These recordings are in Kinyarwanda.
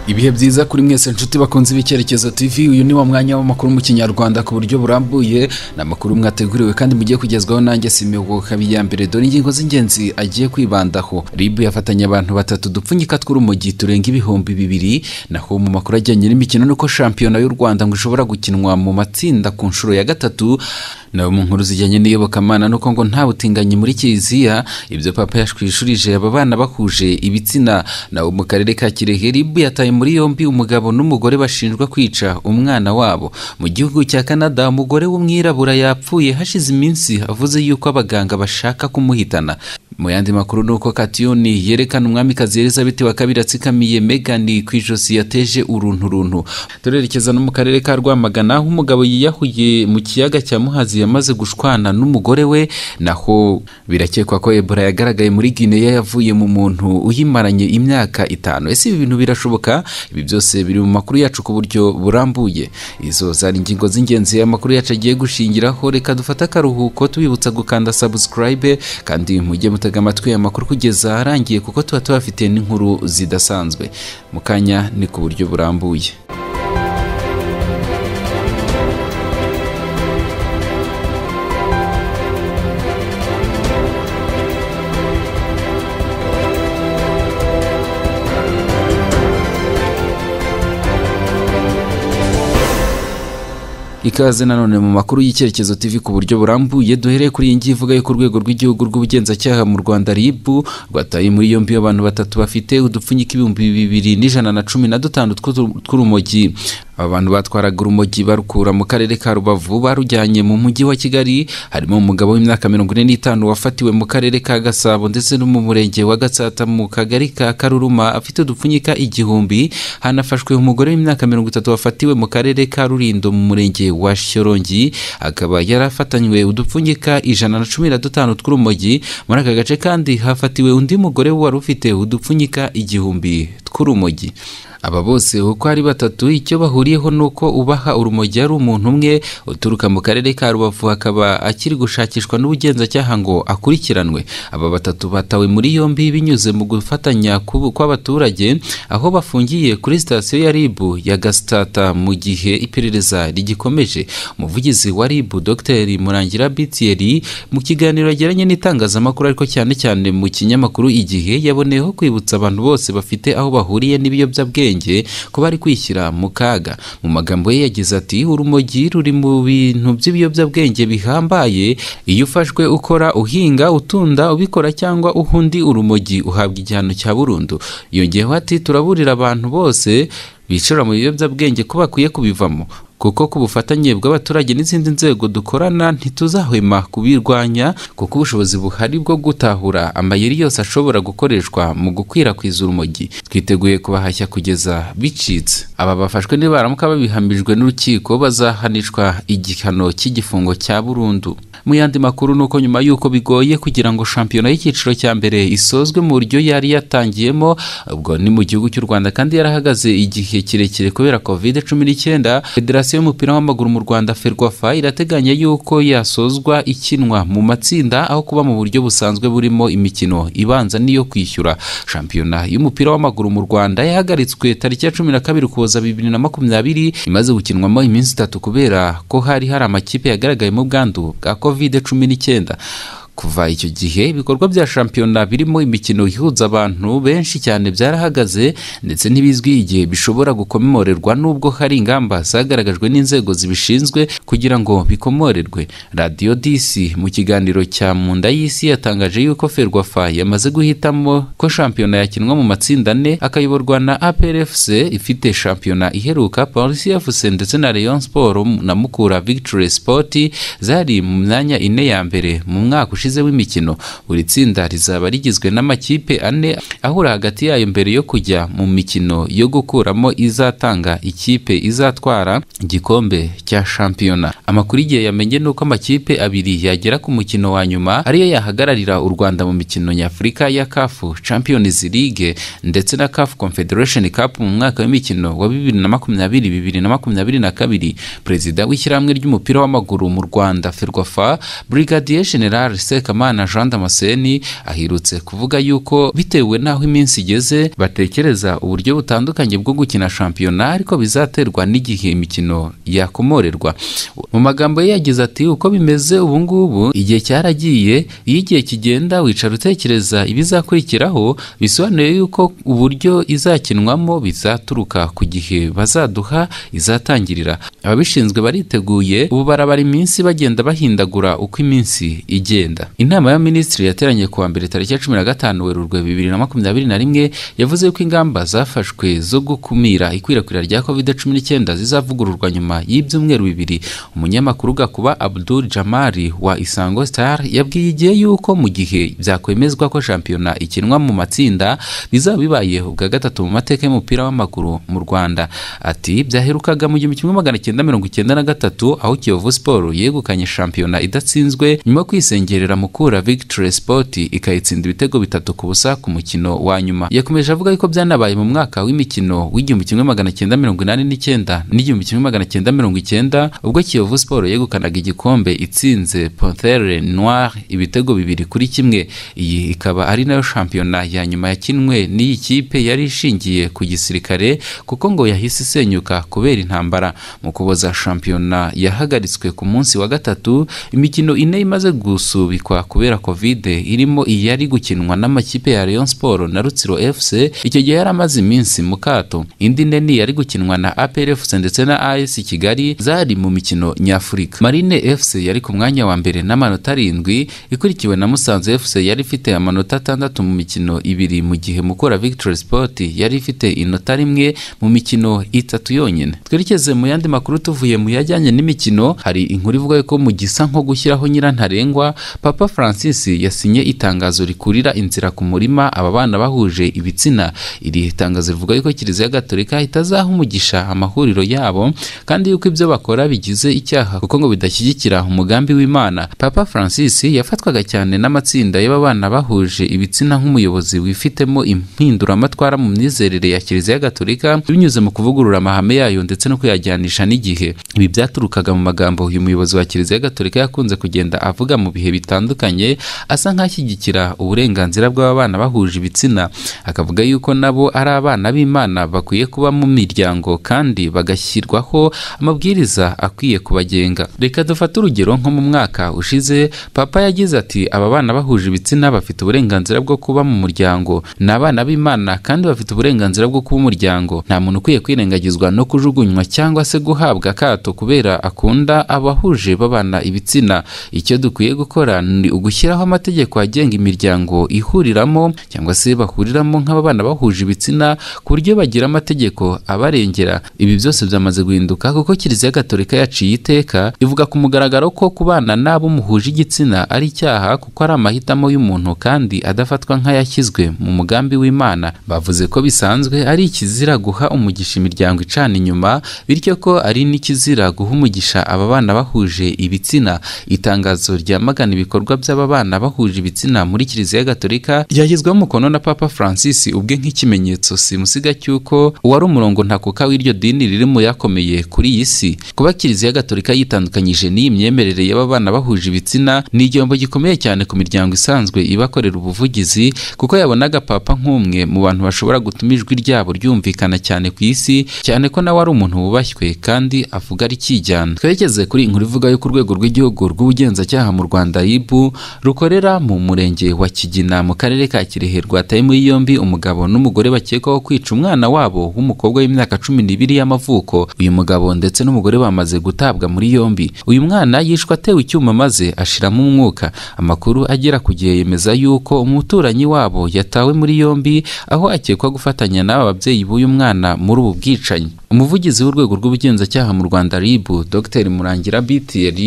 ibihe byiza kuri mwese nshuti bakunze ibicyerekezo tv uyu ni wa mwanya w'amakuru mu kinyarwanda ku buryo burambuye ni amakuru mwateguriwe kandi mugiye kugezwaho nanjye simewoka mbere dore ingingo z'ingenzi agiye kwibandaho rib yafatanya abantu batatu dupfunyika tw'urumogi turenga ibihumbi bibiri naho mu makuru ajyanye n'imikino nuko shampiyona y'u rwanda ngo ishobora gukinwa mu matsinda ku nshuro ya gatatu naho mu nkuru zijyanye n'iyobokamana nuko ngo nta butinganyi muri kiliziya ibyo papa yashwishurije aba bana bahuje ibitsina naho mu karere ka kirehe rib yataye muri yombi umugabo n'umugore bashinjwa kwica umwana wabo mu gihugu cya canada umugore w'umwirabura yapfuye hashize iminsi avuze yuko abaganga bashaka kumuhitana mu yandi makuru ni uko katiyoni yerekana umwamikazi elizabeth wa kabiri atsikamiye megani ku ijosi yateje uruntu runtu turerekeza no mu karere ka rwamagana aho umugabo yiyahuye mu kiyaga cya muhazi yamaze gushwana n'umugore we naho birakekwa ko ebola yagaragaye muri guinea yavuye mu muntu uyimaranye imyaka itanu ese ibi bintu birashoboka ibi byose biri mu makuru yacu ku buryo burambuye izo zari ingingo z'ingenzi amakuru yacu agiye gushingiraho reka dufate akaruhuko tubibutsa gukanda subscribe kandi mujye mutega amatwi amakuru kugeza arangiye kuko tuba tubafite n'inkuru zidasanzwe mu kanya ni ku buryo burambuye ikaze nanone mu makuru y'icyerekezo TV ku buryo burambuye duhereye kuri iyi ngiyi ivuga yuko urwego rw'igihugu rw'ubugenzacyaha mu Rwanda RIB rwataye muri yombi abantu batatu bafite udupfunyika ibihumbi bibiri n'ijana na cumi na dutanu tw'urumogi aba bantu batwaraga urumogi barukura mu karere ka rubavu barujyanye mu mujyi wa kigali harimo umugabo w'imyaka mirongo ine n'itanu wafatiwe mu karere ka gasabo ndetse no mu murenge wa gatsata mu kagari ka karuruma afite udupfunyika igihumbi hanafashwe umugore w'imyaka mirongo itatu wafatiwe mu karere ka rurindo mu murenge wa shyorongi akaba yari afatanywe udupfunyika ijana na cumi na dutanu tw'urumogi muri aka gace kandi hafatiwe undi mugore wari ufite udupfunyika igihumbi tw'urumogi aba bose uko ari batatu icyo bahuriyeho ni uko ubaha urumogi ari umuntu umwe uturuka mu karere ka rubavu akaba akiri gushakishwa n'ubugenzacyaha ngo akurikiranwe aba batatu batawe muri yombi binyuze mu gufatanya kw'abaturage aho bafungiye kuri sitasiyo ya rib ya gasitata mu gihe iperereza rigikomeje umuvugizi wa rib dr murangira bitieri mu kiganiro yagiranye n'itangazamakuru ariko cyane cyane mu kinyamakuru igihe yaboneyeho kwibutsa abantu bose bafite aho bahuriye n'ibiyobyabwenge kuba ari kwishyira mu kaga mu magambo ye yagize ati urumogi ruri mu bintu by'ibiyobyabwenge bihambaye iyo ufashwe ukora uhinga utunda ubikora cyangwa uhundi urumogi uhabwa igihano cya burundu yongeyeho ati turaburira abantu bose bicara mu biyobyabwenge ko bakwiye kubivamo kuko ku bufatanye bw'abaturage n'izindi nzego dukorana ntituzahwema kubirwanya kuko ubushobozi buhari bwo gutahura amayeri yose ashobora gukoreshwa mu gukwirakwiza urumogi twiteguye kubahashya kugeza bicitse aba bafashwe nibaramuka babihambijwe n'urukiko bazahanishwa igihano cy'igifungo cya burundu mu yandi makuru ni uko nyuma y'uko bigoye kugira ngo shampiyona y'icyiciro cya mbere isozwe mu buryo yari yatangiyemo ubwo ni mu gihugu cy'u rwanda kandi yarahagaze igihe kirekire kubera covid cumi n'icyenda federasiyo federasiyo y'umupira w'amaguru mu Rwanda Ferwafa irateganya yuko yasozwa ikinwa mu matsinda aho kuba mu buryo busanzwe burimo imikino ibanza n'iyo kwishyura shampiyona y'umupira w'amaguru mu Rwanda yahagaritswe tariki ya cumi na kabiri Ukuboza bibiri na makumyabiri imaze gukinwamo iminsi itatu kubera ko hari hari amakipe yagaragayemo ubwandu bwa covid cumi n'icyenda kuva icyo gihe ibikorwa bya shampiyona birimo imikino ihuza abantu benshi cyane byarahagaze ndetse ntibizwi igihe bishobora gukomorerwa n'ubwo hari ingamba zagaragajwe n'inzego zibishinzwe kugira ngo bikomorerwe radiyo disi mu kiganiro cya munda y'isi yatangaje yuko ferwafa yamaze guhitamo ko shampiyona yakinwa mu matsinda ane akayoborwa na aprfc ifite shampiyona iheruka polisi fc ndetse na leon sport na mukura victory sport zari mu myanya ine ya mbere mu mwaka ushize w'imikino buri tsinda rizaba rigizwe n'amakipe ane ahura hagati yayo mbere yo kujya mu mikino yo gukuramo izatanga ikipe izatwara igikombe cya shampiyona amakuru igihe yamenye ni uko amakipe abiri yagera ku mukino wa nyuma ariyo yahagararira u rwanda mu mikino nyafurika ya kafu champions league ndetse na kafu confederation cup mu mwaka w'imikino wa bibiri na makumyabiri bibiri na makumyabiri na kabiri perezida w'ishyirahamwe ry'umupira w'amaguru mu rwanda ferwafa brigadier general Sekamana Jean Damascene aherutse kuvuga yuko bitewe n'aho iminsi igeze batekereza uburyo butandukanye bwo gukina shampiyona ariko bizaterwa n'igihe imikino yakomorerwa mu magambo ye yagize ati uko bimeze ubu ngubu igihe cyaragiye iyo igihe kigenda wicara utekereza ibizakurikiraho bisobanuye yuko uburyo izakinwamo bizaturuka ku gihe bazaduha izatangirira ababishinzwe bariteguye ubu barabara iminsi bagenda bahindagura uko iminsi igenda inama y'abaminisitiri yateranye kuwa mbere tariki ya cumi na gatanu werurwe bibiri na makumyabiri na rimwe yavuze yuko ingamba zafashwe zo gukumira ikwirakwira rya covid cumi n'icyenda zizavugururwa nyuma y'ibyumweru bibiri umunyamakuru gakuba abdul jamari wa isango star yabwiye igihe yuko mu gihe byakwemezwa ko shampiyona ikinwa mu matsinda bizaba bibaye ubwa gatatu mu mateka y'umupira w'amaguru mu rwanda ati byaherukaga mu gihumbi kimwe magana cyenda mirongo icyenda na gatatu aho kiyovu siporo yegukanye shampiyona idatsinzwe nyuma yo kwisengerera mukura victory sport ikayitsinda ibitego bitatu ku busa ku mukino wa nyuma yakomeje avuga yuko byanabaye mu mwaka w'imikino w'igihumbi kimwe magana cyenda mirongo inani n'icyenda n'igihumbi kimwe magana cyenda mirongo icyenda ubwo kiyovu siporo yegukanaga igikombe itsinze Panthere Noire ibitego bibiri kuri kimwe iyi ikaba ari nayo shampiyona ya nyuma yakinwe n'iyi kipe yari ishingiye ku gisirikare kuko ngo yahise isenyuka kubera intambara mu kuboza shampiyona yahagaritswe ku munsi wa gatatu imikino ine imaze gusubikwa kubera kovide irimo iyari gukinwa n'amakipe ya Rayon Sport na Rutsiro FC icyo gihe yari amaze iminsi mu kato indi ne ni yari gukinwa na APR FC ndetse na AS Kigali zari mu mikino nyafurika Marine FC yari ku mwanya wa mbere n'amanota arindwi ikurikiwe na Musanze FC yari ifite amanota atandatu mu mikino ibiri mu gihe Mukura Victory Sport yari ifite inota rimwe mu mikino itatu yonyine twerekeze mu yandi makuru tuvuye mu yajyanye n'imikino hari inkuru ivuga ko mu gisa nko gushyiraho nyirantarengwa papa francis yasinye itangazo rikurira inzira ku murima aba bana bahuje ibitsina iri tangazo rivuga yuko kiliziya gatolika itazaha umugisha amahuriro yabo kandi yuko ibyo bakora bigize icyaha kuko ngo bidashyigikira umugambi w'imana papa francis yafatwaga cyane n'amatsinda y'aba bana bahuje ibitsina nk'umuyobozi wifitemo impinduramatwara mu myizerere ya kiliziya gatolika binyuze mu kuvugurura amahame yayo ndetse no kuyajyanisha n'igihe ibi byaturukaga mu magambo uyu muyobozi wa kiliziya gatolika yakunze kugenda avuga mu bihe bitandukanye asa nk'ashyigikira uburenganzira bw'aba bana bahuje ibitsina akavuga yuko nabo ari abana b'imana bakwiye kuba mu miryango kandi bagashyirwaho amabwiriza akwiye kubagenga reka dufate urugero nko mu mwaka ushize papa yagize ati aba bana bahuje ibitsina bafite uburenganzira bwo kuba mu muryango ni abana b'imana kandi bafite uburenganzira bwo kuba umuryango nta muntu ukwiye kwirengagizwa no kujugunywa cyangwa se guhabwa akato kubera akunda abahuje babana ibitsina icyo dukwiye gukora ni ugushyiraho amategeko agenga imiryango ihuriramo cyangwa se bahuriramo nk'ababana bahuje ibitsina ku buryo bagira amategeko abarengera ibi byose byamaze guhinduka kuko kiliziya gatolika yaciye iteka ivuga ku mugaragaro ko kubana n'abo muhuje igitsina ari icyaha kuko ari amahitamo y'umuntu kandi adafatwa nk'ayashyizwe mu mugambi w'imana bavuze ko bisanzwe ari ikizira guha umugisha imiryango icana inyuma bityo ko ari n'ikizira guha umugisha aba bana bahuje ibitsina itangazo ryamagana ibikorwa by'aba bana bahuje ibitsina muri kiliziya gatolika ryashyizweho umukono na papa francis ubwe nk'ikimenyetso simusiga cy'uko uwari umurongo ntakuka w'iryo dini riri mu yakomeye kuri iyi si kuba kiliziya gatolika yitandukanyije n'iyi myemerere y'aba bana bahuje ibitsina ni igihombo gikomeye cyane ku miryango isanzwe ibakorera ubuvugizi kuko yabonaga papa nk'umwe mu bantu bashobora gutuma ijwi ryabo ryumvikana cyane ku isi cyane ko nawe ari umuntu wubashywe kandi avuga rikijyana twerekeze kuri inkuru ivuga yuko urwego rw'igihugu rw'ubugenzacyaha mu rwanda ribu rukorera mu murenge wa kigina mu karere ka kirehe rwataye muri yombi umugabo n'umugore bakekwaho kwica umwana wabo w'umukobwa w'imyaka cumi n'ibiri y'amavuko uyu mugabo ndetse n'umugore bamaze gutabwa muri yombi uyu mwana yishwe atewe icyuma maze ashiramo umwuka amakuru agera ku gihe yemeza yuko umuturanyi wabo yatawe muri yombi aho akekwa gufatanya n'aba babyeyi b'uyu mwana muri ubu bwicanyi umuvugizi w'urwego rw'ubugenzacyaha mu rwanda rib dr murangira btr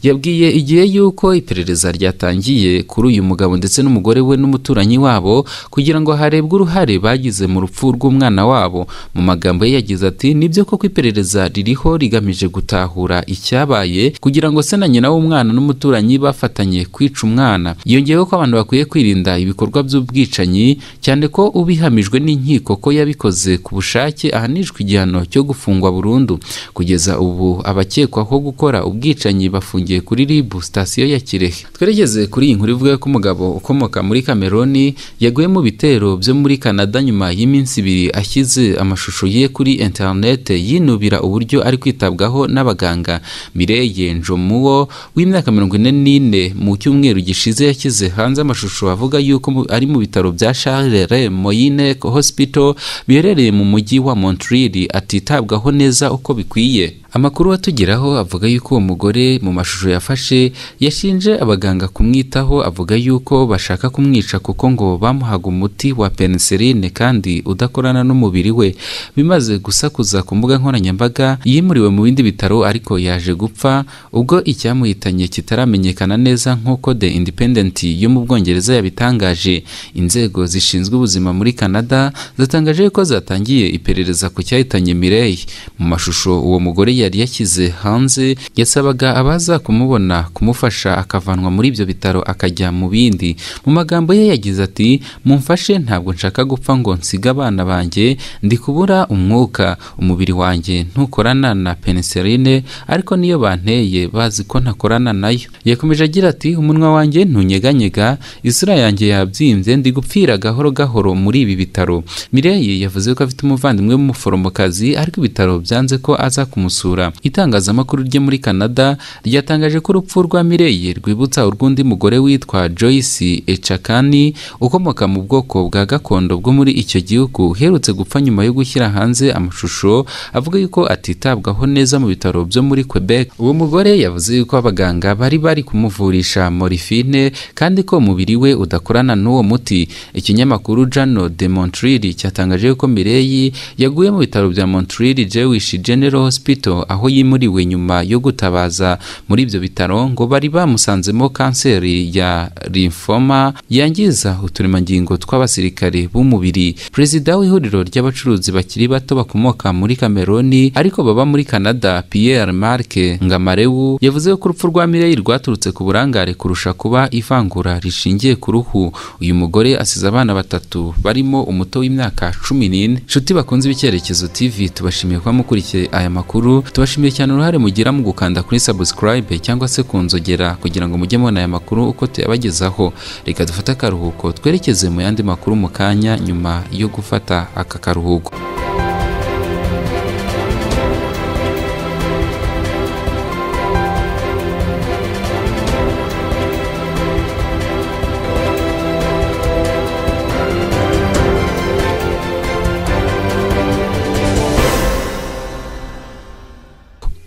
yabwiye igihe y'uko iperereza ryatangiye kuri uyu mugabo ndetse n'umugore we n'umuturanyi wabo kugira ngo harebwe uruhare bagize mu rupfu rw'umwana wabo mu magambo ye yagize ati nibyo koko iperereza ririho rigamije gutahura icyabaye kugira ngo se na nyina w'umwana n'umuturanyi bafatanye kwica umwana yongeyeho ko abantu bakwiye kwirinda ibikorwa by'ubwicanyi cyane ko ubihamijwe n'inkiko ko yabikoze ku bushake ahanishwa igihano cyo gufungwa burundu kugeza ubu abakekwaho gukora ubwicanyi bafungiye kuri ribu sitasiyo ya kirehe tweregeze kuri iyi nkuru ivuga ko umugabo ukomoka muri kameroni yaguye mu bitero byo muri kanada nyuma y'iminsi ibiri ashyize amashusho ye kuri interinete yinubira uburyo ari kwitabwaho n'abaganga mireye njomuwo w'imyaka mirongo ine n'ine mu cyumweru gishize yashyize hanze amashusho avuga yuko mu- ari mu bitaro bya Charles Moyine Hospital biherereye mu mujyi wa Montreal atitabwaho neza uko bikwiye amakuru atugeraho avuga yuko uwo mugore mu mashusho yafashe yashinje abaganga kumwitaho avuga yuko bashaka kumwica kuko ngo bamuhaga umuti wa penicilline kandi udakorana n'umubiri we bimaze gusakuza ku mbuga nkoranyambaga yimuriwe mu bindi bitaro ariko yaje gupfa ubwo icyamuhitanye kitaramenyekana neza nk'uko The Independent yo mu Bwongereza yabitangaje inzego zishinzwe ubuzima muri Canada zatangaje ko zatangiye iperereza ku cyahitanye Mireille mu mashusho uwo mugore yari yashyize hanze yasabaga abaza kumubona kumufasha akavanwa muri ibyo bitaro akajya mu bindi mu magambo ye yagize ati mumfashe ntabwo nshaka gupfa ngo nsige abana banjye ndi kubura umwuka umubiri wanjye ntukorana na penicilline ariko niyo banteye bazi ko ntakorana nayo yakomeje agira ati umunwa wanjye ntunyeganyega isura yanjye yabyimbye ndi gupfira gahoro gahoro muri ibi bitaro Mireille yavuze ko afite umuvandimwe w'umuforomokazi ariko ibitaro byanze ko aza kumusura itangazamakuru ryo muri Canada ryatangaje ko urupfu rwa Mireille rwibutsa urw'undi mugore witwa Joyce Echakani ukomoka mu bwoko bwa gakondo bwo muri icyo gihugu uherutse gupfa nyuma yo gushyira hanze amashusho avuga yuko atitabwaho neza mu bitaro byo muri Quebec uwo mugore yavuze yuko abaganga bari bari kumuvurisha morifine kandi ko umubiri we udakorana n'uwo muti ikinyamakuru Journal de Montreal cyatangaje ko Mireille yaguye mu bitaro bya Montreal Jewish General Hospital aho yimuriwe nyuma yo gutabaza muri ibyo bitaro ngo bari bamusanzemo kanseri ya lymphoma yangiza uturemangingo tw'abasirikare b'umubiri perezida w'ihuriro ry'abacuruzi bakiri bato bakomoka muri Kameroni ariko baba muri Canada Pierre Marc Ngamarewu yavuze ko urupfu rwa Mireille rwaturutse ku burangare kurusha kuba ivangura rishingiye ku ruhu uyu mugore asize abana batatu barimo umuto w'imyaka cumi n'ine inshuti bakunze ibicyerekezo TV tubashimiye kuba mukurikiye aya makuru tubashimiye cyane uruhare mugira mu gukanda kuri subscribe cyangwa se kunzogera kugira ngo mujye mubona aya makuru uko tuyabagezaho reka dufate akaruhuko twerekeze mu yandi makuru mu kanya nyuma yo gufata aka karuhuko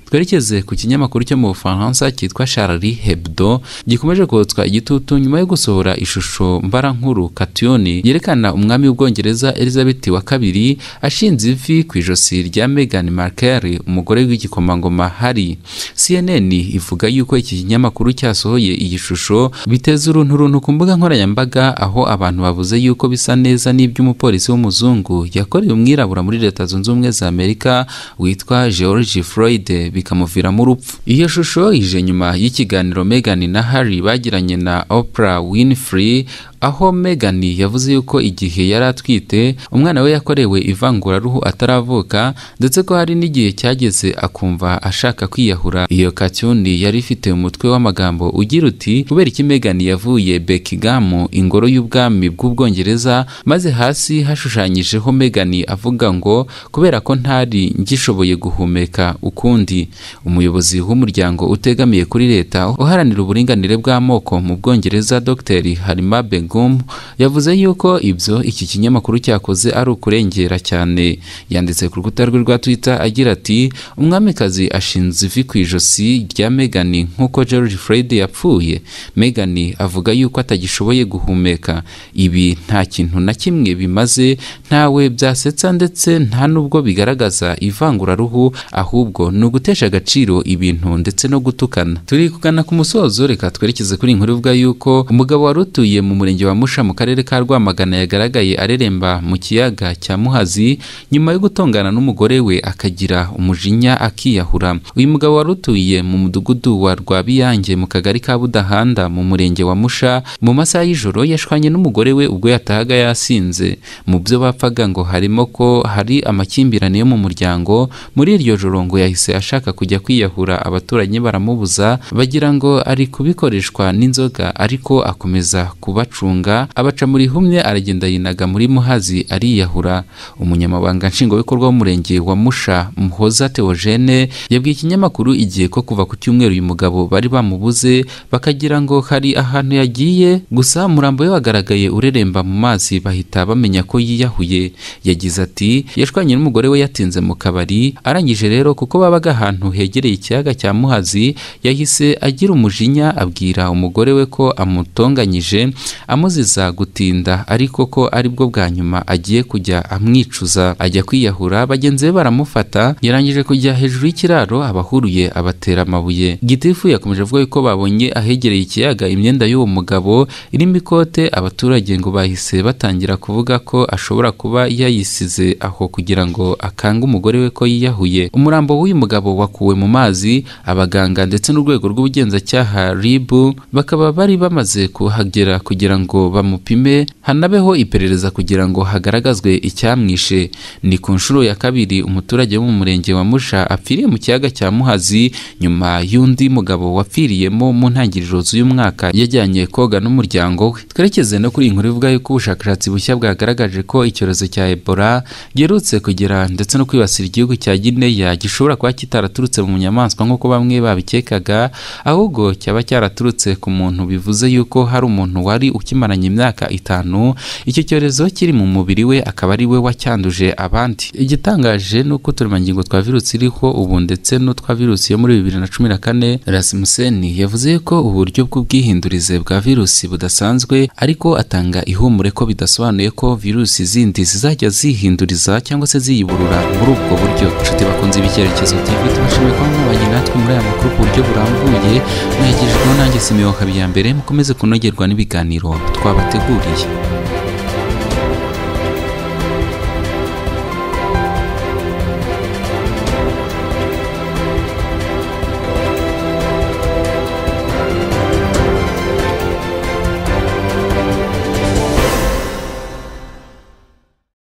twerekeze ku kinyamakuru cyo mu bufaransa cyitwa Charlie Hebdo gikomeje kotswa igitutu nyuma yo gusohora ishusho mbarankuru Katiyoni yerekana umwami w'ubwongereza Elizabeth wa kabiri ashinze ivi ku ijosi rya Meghan Markle umugore w'igikomangoma Harry CNN ivuga yuko iki kinyamakuru cyasohoye iyi shusho biteza urunturuntu ku mbuga nkoranyambaga aho abantu bavuze yuko bisa neza n'iby'umupolisi w'umuzungu yakoreye umwirabura muri leta zunze ubumwe za Amerika witwa George Floyd bikamuviramo urupfu iyo shusho ije nyuma y'ikiganiro Meghan na Harry bagiranye na Oprah Winfrey aho Meghan yavuze yuko igihe yari atwite umwana we yakorewe ivanguraruhu ataravuka ndetse ko hari n'igihe cyageze akumva ashaka kwiyahura iyo kacyundi yari ifite umutwe w'amagambo ugira uti kubera iki Meghan yavuye Buckingham ingoro y'ubwami bw'ubwongereza maze hasi hashushanyijeho Meghan avuga ngo kubera ko ntari ngishoboye guhumeka ukundi umuyobozi w'umuryango utegamiye kuri leta uharanira uburinganire bw'amoko mu Bwongereza Dr Halima Begum yavuze yuko ibyo iki kinyamakuru cyakoze ari ukurengera cyane yanditse ku rukuta rwe rwa Twitter agira ati umwamikazi ashinze ivi ku ijosi rya Meghan nk'uko George Floyd yapfuye Meghan avuga yuko atagishoboye guhumeka ibi nta kintu na kimwe bimaze ntawe byasetsa ndetse nta nubwo bigaragaza ivanguraruhu ahubwo ni ugutesha agaciro ibintu ndetse no gutukana turi kugana ku musozo reka twerekeze kuri iyi nkuru ivuga yuko umugabo wari utuye mu murenge w'umurenge wa Musha mu karere ka Rwamagana yagaragaye areremba mu kiyaga cya Muhazi nyuma yo gutongana n'umugore we akagira umujinya akiyahura uyu mugabo wari utuye mu mudugudu wa Rwabiyange mu kagari ka Budahanda mu murenge wa Musha mu masaha y'ijoro yashwanye n'umugore we ubwo yatahaga yasinze mu byo bapfaga ngo harimo ko hari amakimbirane yo mu muryango muri iryo joro ngo yahise ashaka kujya kwiyahura abaturanyi baramubuza bagira ngo ari kubikoreshwa n'inzoga ariko akomeza kubacunga abaca muri humye aragenda yinaga muri muhazi ariyahura umunyamabanga nshingwabikorwa w'umurenge wa musha muhoza teogene yabwiye ikinyamakuru igihe ko kuva ku cyumweru uyu mugabo bari bamubuze bakagira ngo hari ahantu yagiye gusa umurambo we wagaragaye ureremba mu mazi bahita bamenya ko yiyahuye yagize ati yashwanye n'umugore we yatinze mu kabari arangije rero kuko babaga ahantu hegereye ikiyaga cya muhazi yahise agira umujinya abwira umugore we ko amutonganyije amuziza gutinda ariko ko aribwo bwa nyuma agiye kujya amwicuza ajya kwiyahura bagenzi be baramufata yarangije kujya hejuru y'ikiraro abahuruye abatera amabuye gitifu yakomeje avuga yuko babonye ahegereye ikiyaga imyenda y'uwo mugabo irimo ikote abaturage ngo bahise batangira kuvuga ko ashobora kuba yayisize aho kugira ngo akange umugore we ko yiyahuye umurambo w'uyu mugabo wakuwe mu mazi abaganga ndetse n'urwego rw'ubugenzacyaha RIB bakaba bari bamaze kuhagera kugira ngo bamupime hanabeho iperereza kugira ngo hagaragazwe icyamwishe ni ku nshuro ya kabiri umuturage wo mu murenge wa Musha apfiriye mu kiyaga cya Muhazi nyuma y'undi mugabo wapfiriyemo mu ntangiriro z'uyu mwaka yajyanye koga n'umuryango we twerekeze no kuri iyi nkuru ivuga yuko ubushakashatsi bushya bwagaragaje ko icyorezo cya Ebola giherutse kugera ndetse no kwibasira igihugu cya Guinea gishobora kuba kitaraturutse mu nyamaswa nk'uko bamwe babikekaga ahubwo cyaba cyaraturutse ku muntu bivuze yuko hari umuntu wari ukimaranye imyaka itanu icyo cyorezo kiri mu mubiri we akaba ari we wacyanduje abandi igitangaje ni uko uturemangingo twa virusi iriho ubu ndetse n'utwa virusi yo muri bibiri na cumi na kane Rasmussen yavuze ko uburyo bw'ubwihindurize bwa virusi budasanzwe ariko atanga ihumure ko bidasobanuye ko virusi zindi zizajya zihinduriza cyangwa se ziyiburura muri ubwo buryo inshuti bakunze ibicyerekezo TV tubashimiye kuba mwabanye natwe muri aya makuru ku buryo burambuye mwegejweho nanjye simeho habiyambere mukomeze kunogerwa n'ibiganiro twabateguriye